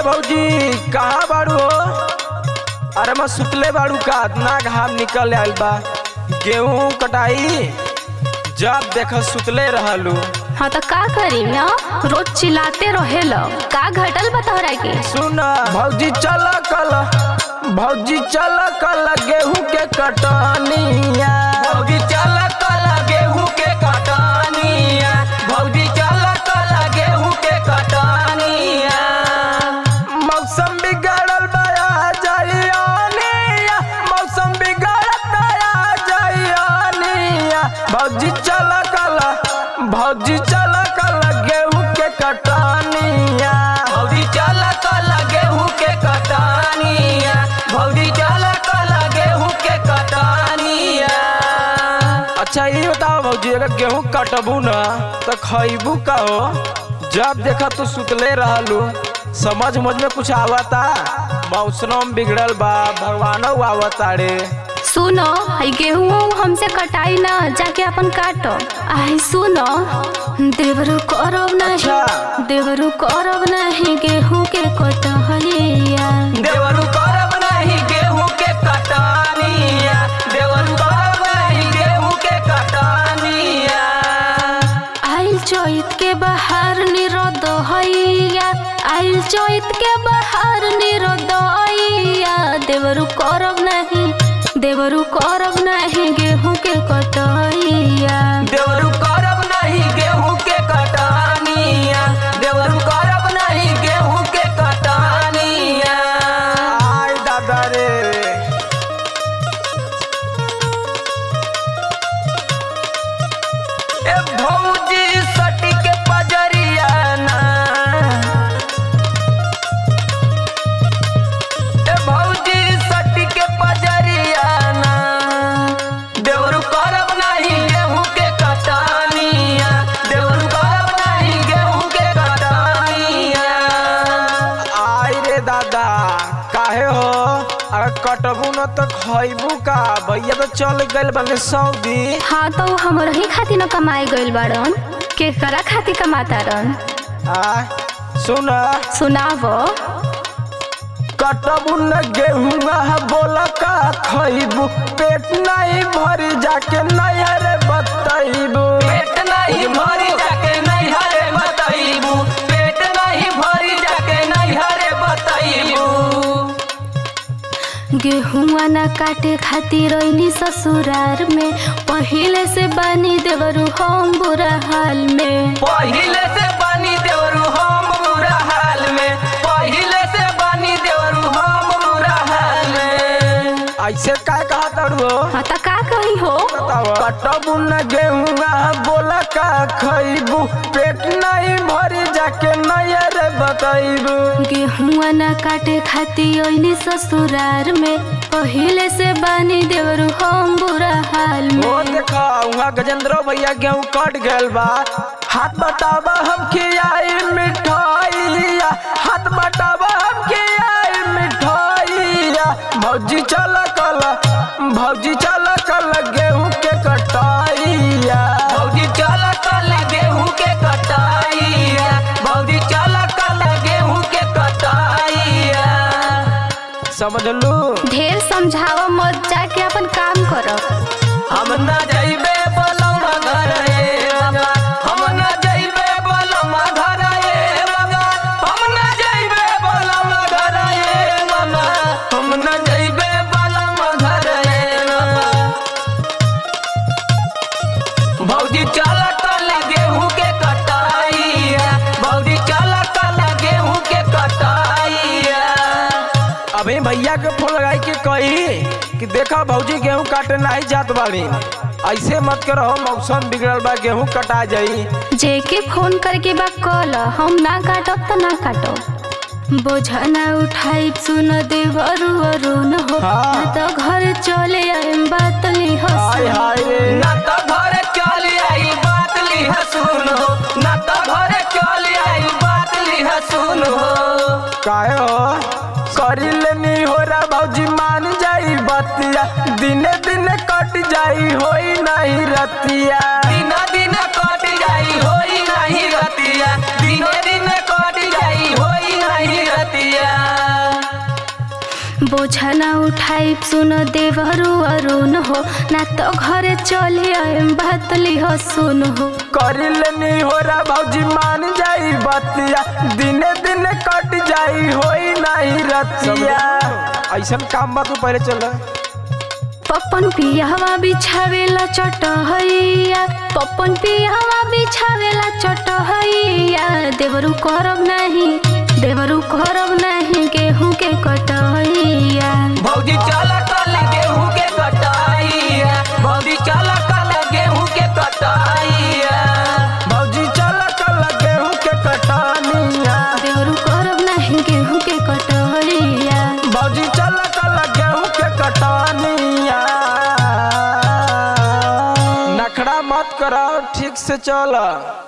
भौजी कहाँ बाड़ू हो अरे मैं सुतले बाड़ू का इतना घाम निकल आयल बा गेहूं कटाई जब देख सुतले रहलू हाँ तो का करी ना रोज चिल्लाते रहेल का घटल बा तोहरा के सुन भौजी चल कल भौजी चल कल गेहूं के कटनिया भौजी चल कल गेहूं के कटनिया भौजी चल कल गेहूं के कटनिया मौसम बिगड़ल बया जाइयानिया मौसम बिगड़त आ जाइयानिया भौजी चल कल भौजी चल कल गेहूं के कटनिया भौजी चल कल गेहूं के कटनिया भौजी चल कल गेहूं के कटनिया अच्छा ये बताओ भौजी अगर गेहूं कटबू ना तो खइबू का हो जब देखा तू सुतले रहलू समझ मुझ में कुछ आवता मौसम बिगड़ल बा भगवानो आवता रे सुनो आई गेहूं हमसे कटाई ना जाके अपन काटो आई सुनो देवरू करब नहीं अच्छा। देवरू करब नहीं गेहूं के कटहलिया देवरू करब नहीं गेहूं के कटानिया देवरू करब नहीं गेहूं के कटानिया आइल चैत के बाहर निरोद हैया आइल चैत के बाहर निरोद हैया देवरू करब नहीं देवरू करब नहीं गेहूं के कटैया देवरू करब नहीं गेहूं के कटानिया देवरू करब नहीं गेहूं के कटानिया आय दादा रे ए भौजी सटी के पजरिया ना ए भौजी सटी के पजरिया ना देवरू करब नहीं गेहूं के कटानिया देवरू करब नहीं गेहूं के कटानिया आई रे दादा काहे हो अगर कटबू न तो खइबू का भैया तो चल गइल बने सऊदी हाँ तो उ हमर ही खातिर न कमाए गइल बाड़न केकरा खातिर कमातारन आ सुन सुनावो कटबू न गेहुआ बोल का खइबू पेट नहीं भरी जाके नैहर बतैबू पेट नहीं भरी जाके नैहर बतैबू पेट नहीं भरी जाके नैहर बतैबू गेहुआ न काटे खातिर रैनी ससुरार में पहिले से बानी देवरू हम बुरा हाल में पहिले से बानी देवरू हम बुरा हाल में पहिले से बानी देवरू हम बुरा हाल में ऐसे काय कहा तड़ो हाँ तो का कही हो कटबू न गेहुआ बोला का खइबू पेट नहीं भरी जाके नैयर बतैबू गेहुआ न काटे खातिर रैनी ससुरार में पहिले से बानी देवरू हम बुरा हाल में वो देखा वहाँ गजेंद्र भैया गेहूं कट गयल बा हाथ बटावा हम खियाई मिठाइया हाथ बटावा हम खियाई मिठाइया भौजी चल कल भौजी चल कल गेहूं के कटाइया भौजी चल कल गेहूं के कटाइया भौजी चल कल गेहूं के कटाइया समझ लू ढेर समझावा मत जाके अपन काम करो हम ना जाइबे बलम घर रे बाबा हम ना जाइबे बलम घर रे बाबा हम ना जाइबे बलम घर रे मामा हम ना जाइबे बलम घर रे मामा भौजी चल कल गेहूं के कटाइया भौजी चल कल गेहूं के कटाइया अभी भैया के फोन लगाई के कही कि देखा भौजी गेहूं काटे नहीं जात बाड़ी ऐसे मत करो मौसम बिगड़ल बा गेहूं कटा जाई जेके फोन करके बा कल हम ना काटब त ना काटब बोझा ना उठाई सुन देवरू अरुण हो हाँ। ना तो घर चले आएम बात ली हाय हंस हाय रे ना तो घरे चल आई बात ली सुन हो ना तो घरे चल आई बात ली सुन हो काहे हो करी लेनी हो रा भौजी मान जाई बतिया दिने दिने कट जाई होई नहीं रतिया दिना दिन कट जाई होई नहीं रतिया दिने दिने कट जाई होई नहीं रतिया बोझना उठाई सुन देवरु अरुण हो ना तो घरे चले आएम बात लिह सुन हो करिले हो रा भौजी मान जाई बतिया दिने दिने कट जाई होई नहीं रतिया ऐसा काम बा तू पहले चल पपन पियावा बिछावेला चटहैया पपन पियावा बिछावेला चटहैया देवरु करब नहीं देवरु करब नहीं गेहूं के कटहैया भौजी चल कल गेहूं के कटाइया भौजी चल कल गेहूं के कटाइया भौजी चल कल गेहूं के कटानिया देवरु करब नहीं गेहूं के कटहैया भौजी चल कल गेहूं के कटानिया नखड़ा मत कराओ ठीक से चल